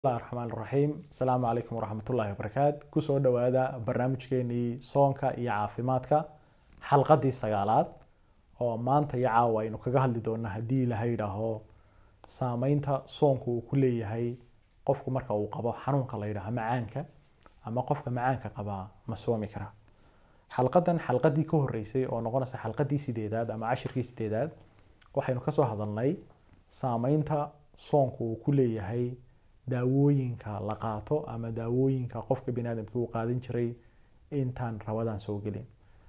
bismillahi raxmaan raxiim asalaamu calaykum waraxmatullaahi wabarakaatu kusoo dhowaada barnaamijkeenii soonka iyo caafimaadka xalqadii sagaalaad oo maanta iyo caawa aynu kaga hadli doona haddii ilaha yidhaaho saameynta soonku uu ku leeyahay qofku marka uu qabo xanuunka la yidhaaho macaanka ama qofka macaanka qabaa ma soomi kara xalqadan xalqadii ka horeysay oo noqonaysa xalqadii sideedaad ama cashirkii sideedaad waxaynu kasoo hadalnay saameynta soonku uu ku leeyahay daawooyinka la qaato ama daawooyinka qofka biniaadamka uu qaadan jiray intaan rabadan soo gelin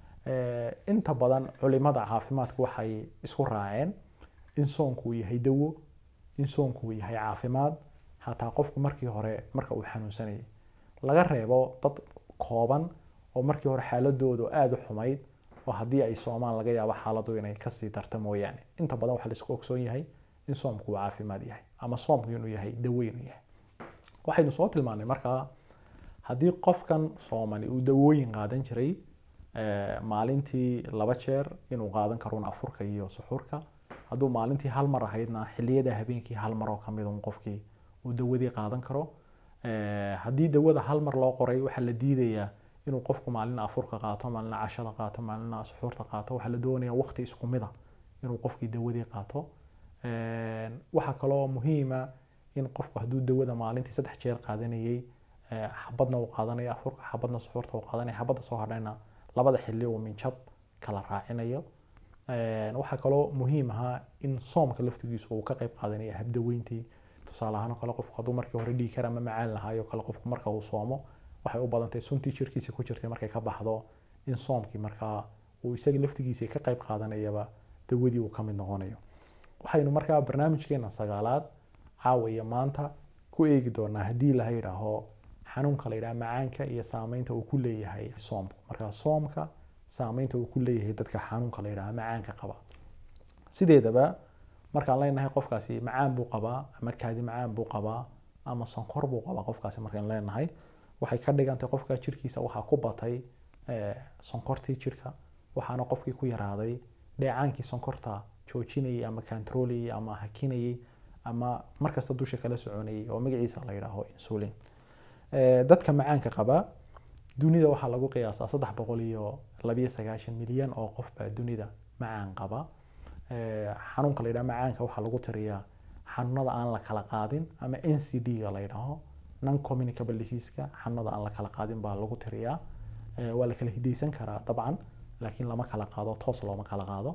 inta badan culimada caafimaadka waxay isku raaceen in soonku uu yahay dawo in soonku uu yahay caafimaad hataa qofku markii hore marka uu xanuunsanayay laga reebo dad kooban oo markii hore xaaladoodu aada u xumayd oo haddii ay soomaan laga yaabo xaaladu inay kasii darta mooyaane inta badan waxaa laisku ogsoon yahay in soomku uu caafimaad yahay ama soomku inuu yahay dawo inuu yahay waxaynu soo tilmaanay markaa haddii qofkan soomani uu dawooyin qaadan jiray maalintii laba jeer inuu qaadan karoun afurka iyo suxuurka hadduu maalintii hal mar ahaydna xiliyada habeenkii hal mar oo kamid un qofkii uu dawadii qaadan karo haddii dawada hal mar loo qoray waxaa la diidayaa inuu qofku maalina afurka qaato maalina cashada qaato maalina suxuurta qaato waxaa la doonaya waqti isku mid a inuu qofkii dawadii qaato waxaa kaloo muhiima in qofku hadduu dawada maalintii saddex jeer qaadanayay xabadna uu qaadanaya afurka xabadna suxuurta uu qaadanaya xabadda soo hadhayna labada xilli uu minjab kala raacinayo waxaa kaloo muhiim ahaa in soomka laftigiisu uu ka qayb qaadanaya habdaweyntii tusaale ahaan oo kale qofku hadduu markii hore dhiig kar ama macaan lahaayo kale qofku marka uu soomo waxay u badantay suntii jirkiisa ku jirtay markay ka baxdo in soomkii markaa uu isaga laftigiisa ka qayb qaadanayaba dawadii uu ka mid noqonayo waxaynu markaa barnaamijkeena sagaalaad caawa iyo maanta ku eegi doonaa haddii laha yidhaaho xanuunka la yidhaha macaanka iyo saameynta uu ku leeyahay soomku markaa soomka saameynta uu ku leeyahay dadka xanuunka la yidhaha macaanka qaba sideedaba markaan leenahay qofkaasi macaan buu qabaa ama kaadi macaan buu qabaa ama sonkor buu qabaa qofkaasi markaan leenahay waxay ka dhigantay qofka jirkiisa waxaa ku batay sonkortii jirka waxaana qofkii ku yaraaday dheecaankii sonkorta joojinayay ama kantarolayay ama hakinayay ama markasta dusha kala soconayay oo magaciisa la yidhaaho insulin dadka macaanka qaba dunida waxaa lagu qiyaasaa saddex boqol iyo labiyo sagaashan milyan oo qof baa dunida macaan qaba xanuunka la yidhaha macaanka waxaa lagu tiriyaa xanuunada aan la kala qaadin ama n c d ga la yidhaaho non communicable diseaseka xanuunada aan la kala qaadin baa lagu tiriyaa waa la kala hidaysan karaa dabcan laakiin lama kala qaado toos looma kala qaado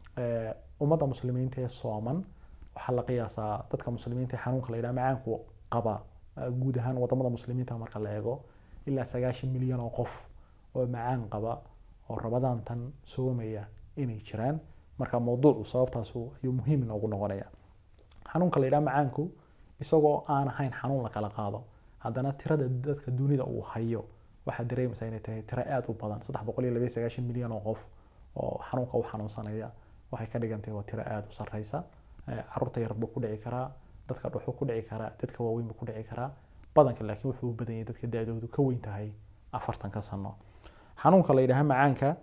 ummadda muslimiinta ee sooman waxaa la qiyaasaa dadka muslimiinta ee xanuunka la yidhaha macaanku qaba guud ahaan wadamada muslimiinta marka la eego ilaa sagaashan milyan oo qof oo macaan qaba oo rabadaan tan soomaya inay jiraan marka mawduucu sababtaasu ayuu muhiim inoogu noqonaya xanuunka la yidhaha macaanku isagoo aan ahayn xanuun la kala qaado haddana tirada dadka dunida uu hayo waxaad dareemaysaa inay tahay tiro aada u badan saddex boqol iyo labayo sagaashan milyan oo qof oo xanuunka u xanuunsanaya waxay ka dhigan tahay waa tiro aada u sarreysa caruurta yar buu ku dhici karaa dadka dhuxuu ku dhici karaa dadka waaweyn buu ku dhici karaa badanka laakiin wuxuu u badan yahay dadka da-doodu ka weyn tahay afartanka sano xanuunka la yidhaha macaanka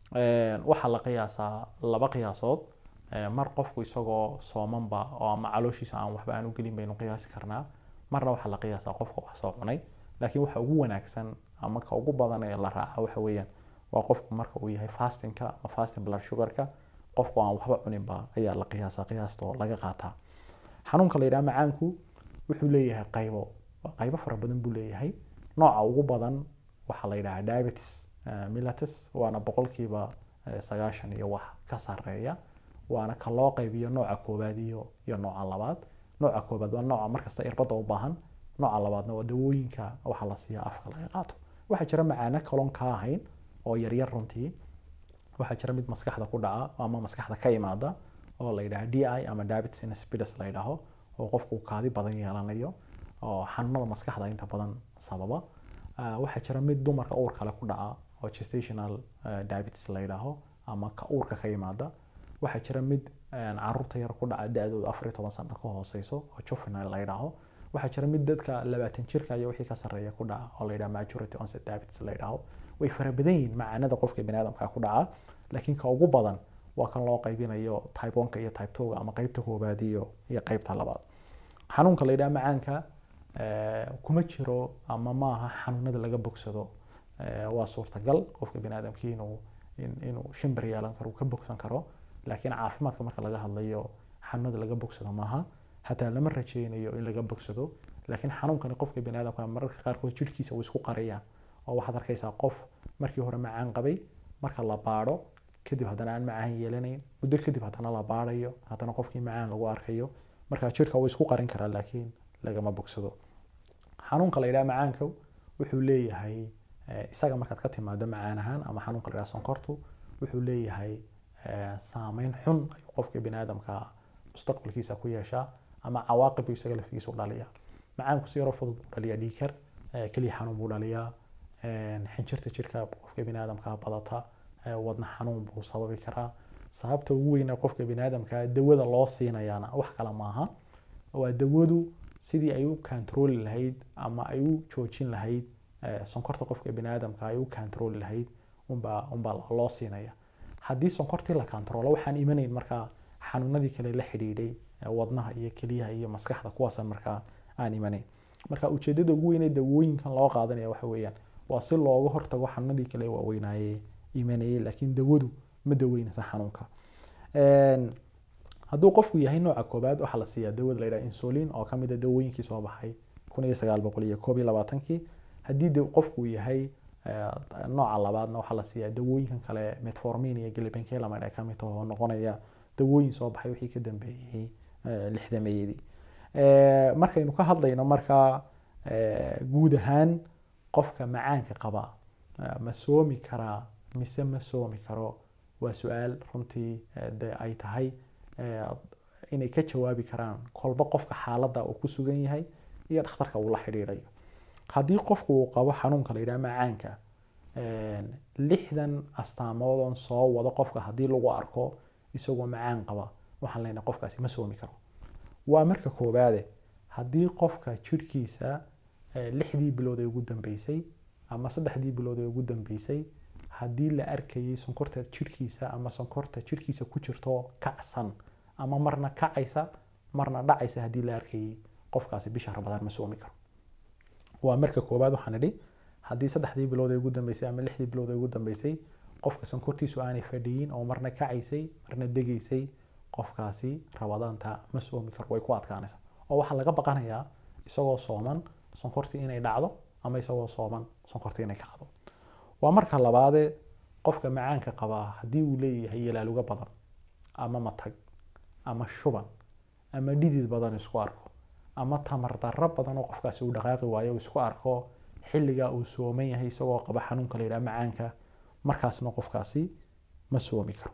waxaa la qiyaasaa laba qiyaasood mar qofku isagoo soomanba oo ama calooshiisa aan waxba aan u gelin baynu qiyaasi karnaa marna waxaa la qiyaasaa qofka wax soo cunay laakiin waxa ugu wanaagsan ama ka ugu badan ee la raaca waxa weeyaan waa qofku marka uu yahay fastingka ama fasting blood sugarka qofku aan waxba cuninba ayaa la qiyaasaa qiyaastoo laga qaataa xanuunka la yidhaha macaanku wuxuu leeyahay qaybo qaybo fara badan buu leeyahay nooca ugu badan waxaa la yidhaha diabetes milatus waana boqolkiiba sagaashan iyo wax ka sareeya waana ka loo qaybiyo nooca koowaad iyo iyo nooca labaad nooca koowaad waa nooca markasta irbadda u baahan nooca labaadna waa dawooyinka waxaa la siiya afka laga qaato waxaa jira macaano kaloon ka ahayn oo yaryar runtii waxaa jira mid maskaxda ku dhaca ama maskaxda ka imaada oo la yidhaha d i ama diabetes insipidus la yidhaaho oo qofku kaadi badan yeelanayo oo xanuunada maskaxda inta badan sababa waxaa jira mid dumarka uur kale ku dhaca oo gestational diabetes la yidhaaho ama ka uurka ka yimaada waxaa jira mid caruurta yar ku dhaca da-dooda afar iyo toban sano ka hooseyso oo juvenile la yidhaaho waxaa jira mid dadka labaatan jirka iyo wixii ka sarreeya ku dhaca oo la yidhaha majority onset diabetes la yidhaaho way fara badan yihiin macaanada qofka biniaadamka ku dhaca laakiin ka ugu badan waa kan loo qaybinayo type onka iyo type twoga ama qeybta koobaad iyo iyo qeybta labaad xanuunka la yidhaha macaanka eh, kuma jiro ama maaha xanuunada laga bogsado Eh, waa suurtagal qofka bini aadamkii inuu in- inuu shimbir yeelan karo uu ka bogsan karo laakiin caafimaadka marka laga hadlayo xanuunada laga bogsado maaha hataa lama rajeynayo in laga bogsado laakiin xanuunkani qofka bini aadamka mararka qaarkood jirhkiisa uu isku qariyaan oo waxaad arkaysaa qof markii hore macaan qabay marka la baadho kadib haddana aan macaan yeelanayn muddo kadib haddana la baadhayo haddana qofkii macaan lagu arkayo marka jirka wuu isku qarin karaa laakiin lagama bogsado xanuunka la yidhaha macaanka wuxuu leeyahay eh, isaga markaad ka timaado macaan ahaan ama xanuunka la yidhaha sonkortu wuxuu leeyahay eh, saameyn xun ayuu qofka bini aadamka mustaqbalkiisa ku yeeshaa ama cawaaqib buu isaga laftigiisa u dhaliyaa macaanku si yaroo fudud buu dhaliyaa dhiikar eh, keliya xanuun buu dhaliyaa eh, xinjirta jirka qofka bini aadamka badata eh, wadna xanuun buu sababi karaa sababta ugu weyn ee qofka bini aadamka dawada loo siinayaana wax kale maaha waa dawadu sidii ay u kantarooli lahayd ama ay u joojin lahayd eh, sonkorta qofka bini aadamka ay u kantarooli lahayd unbaa unbaa loo siinaya haddii sonkortii la kantaroolo waxaan imanayn markaa xanuunadii kale la xidhiidhay eh, wadnaha iyo keliyaha iyo maskaxda kuwaasaan markaa aan imanayn marka ujeedada ugu weyn ee dawooyinkan loo qaadanaya waxa weeyaan waa si looga hortago xanuunadii kale waaweynaaye imanayay laakiin dawadu ma daweynaysa xanuunka Een, hadduu qofku yahay nooca koobaad waxaa la siiyaa dawada la yidhaha insulin oo ka mid a dawooyinkii soo baxay kun iyo sagaal boqol iyo koob iyo labaatankii haddii de qofku yahay eh, nooca labaadna waxaa la siiyaa dawooyinkan kale metformin iyo glibenclamide ay ka mid tahay oo noqonaya dawooyin soo baxay wixii ka dambeeyey eh, lixdameeyadii Eh, markaynu ka hadlayno markaa eh, guud ahaan qofka macaanka qaba eh, ma soomi karaa mise ma soomi karo waa su-aal runtii eh, de ay tahay eh, inay ka jawaabi karaan kolba qofka xaaladda uu ku sugan yahay iyo dhakhtarka uu la xidhiidhayo haddii qofku uu qabo xanuunka la yidhaha macaanka een, lixdan astaamood oon soo wado qofka haddii lagu arko isagoo macaan qaba waxaan leenahay qofkaasi ma soomi karo waa marka koowaade haddii qofka jirhkiisa eh, lixdii bilood ee ugu dambeysay ama saddexdii bilood ee ugu dambeysay haddii la arkayay sonkorta jirhkiisa ama sonkorta jirhkiisa ku jirto kacsan ama marna kacaysa marna dhacaysa haddii la arkayay qofkaasi bisha rabadaan ma soomi karo waa marka koowaad waxaan idhi haddii saddexdii bilood ee ugu dambeysay ama lixdii bilood ee ugu dambeysay qofka sonkortiisu aanay fadhiyin oo marna kacaysay marna degaysay qofkaasi rabadaanta ma soomi karo way ku adkaanaysaa oo waxaa laga baqanayaa isagoo sooman sonkortii inay dhacdo ama isagoo sooman sonkortii inay kacdo waa marka labaadee qofka macaanka qabaa haddii uu leeyahay yalaaluga badan ama matag ama shuban ama dhidid badan isku arko ama tamar darro badan oo qofkaasi uu dhaqaaqi waayo uu isku arko xilligaa uu sooman yahay isagoo qaba xanuunka la yidhaha macaanka markaasna qofkaasi ma soomi karo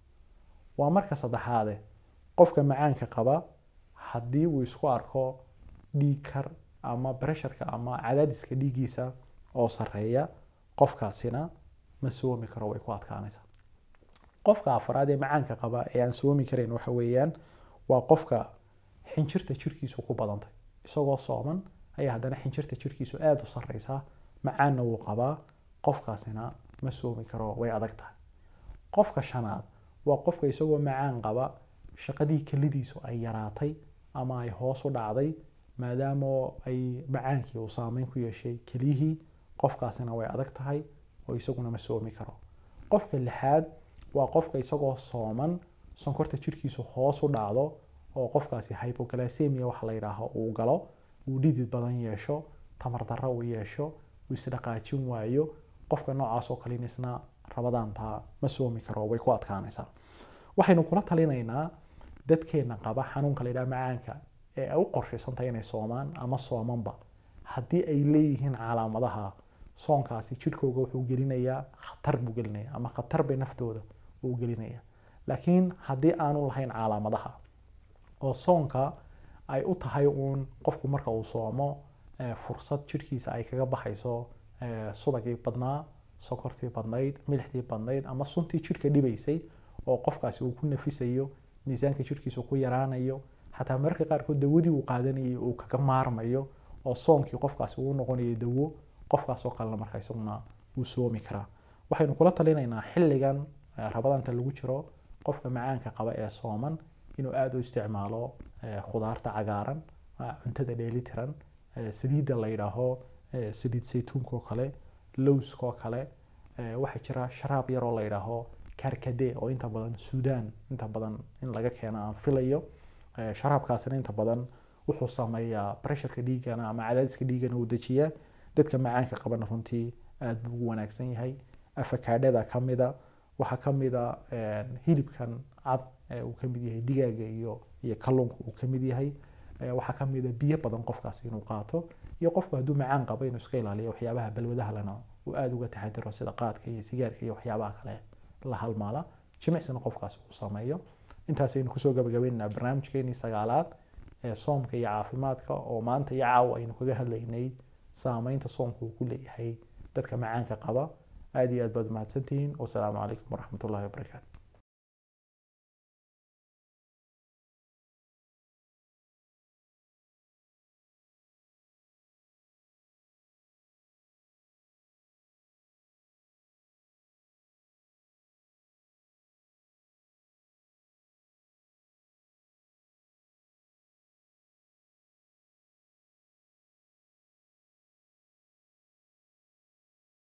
waa marka saddexaade qofka macaanka qaba haddii uu isku arko dhiig kar ama bresharka ama cadaadiska dhiiggiisa oo sarreeya qofkaasina ma soomi karo way ku adkaanaysaa qofka afraad ee macaanka qaba ee aan soomi karayn waxa weeyaan waa qofka xinjirta jirkiisu ku badantay isagoo sooman ayaa haddana xinjirta jirkiisu aada u sarreysaa macaanna wuu qabaa qofkaasina ma soomi karo way adag tahay qofka shanaad waa qofka isagoo macaan qaba shaqadii kelidiisu ay yaraatay ama ay hoos u dhacday maadaama ay macaankii uu saameyn ku yeeshay keliyihii qofkaasina way adag tahay oo isaguna ma soomi karo qofka lixaad waa qofka isagoo sooman sonkorta jirkiisu hoos u dhacdo oo qofkaasi hypoglycemia waxa la yidhaaho uu galo uu dhidid badan yeesho tamar darro uu yeesho uu isdhaqaajin waayo qofka noocaas oo kalin isna rabadaanta ma soomi karo way ku adkaanaysaa waxaynu kula talinaynaa dadkeena qaba xanuunka la yidhaha macaanka ee ay u qorshaysantahay inay soomaan ama soomanba haddii ay leeyihiin calaamadaha soonkaasi jirkooga wuxuu gelinayaa khatar buu gelinaya ama khatar bay naftooda uu gelinaya laakiin haddii aanu lahayn calaamadaha oo soonka ay u tahay uun qofku marka uu soomo fursad jirkiisa ay kaga baxayso subagii badnaa sokortii badnayd milixdii badnayd ama suntii jirka dhibaysay oo qofkaasi uu ku nafisayo miisaanka jirkiisa ku yaraanayo xataa mararka qaarkood dawadii uu qaadanayay uu kaga maarmayo oo soonkii qofkaasi uu noqonayo dawo qofkaasoo kalena marka isaguna wuu soomi karaa waxaynu kula talinaynaa xilligan rabadaanta lagu jiro qofka macaanka qaba ee sooman inuu aada u isticmaalo khudaarta cagaaran cuntada dheelitiran eh, saliidda la yidhaaho eh, saliid saytuunka oo kale lowska oo kale eh, waxaa jira sharaab yar oo la yidhaaho karkade oo inta badan suudaan inta badan in laga keeno aan filayo Eh, sharaabkaasina inta badan wuxuu sameeyaa pressureka dhiigana ama cadaadiska dhiigana uu dejiyaa dadka macaanka qabana runtii aad buu ugu wanaagsan yahay afakaadhada ka mida waxaa ka mida hilibkan cad ee uu ka mid yahay digaaga iyo iyo kalluunka uu ka mid yahay Eh, waxaa ka mida biyo badan qofkaas inuu qaato iyo qofku hadduu macaan qabo inuu iska ilaaliyo waxyaabaha balwadaha lena uu aada uga taxadiro sida qaadka iyo sigaarka iyo waxyaabaha kale la halmaala jimicsina qofkaas uu sameeyo intaasaynu kusoo gabagabaynaynaa barnaamijkeenii sagaalaad ee soomka iyo caafimaadka oo maanta iyo caawa aynu kaga hadlaynay saameynta soomka uu ku leeyahay dadka macaanka qaba aada iyo aad baad mahadsantihiin wasalaamu calaykum waraxmatullahi wabarakaatu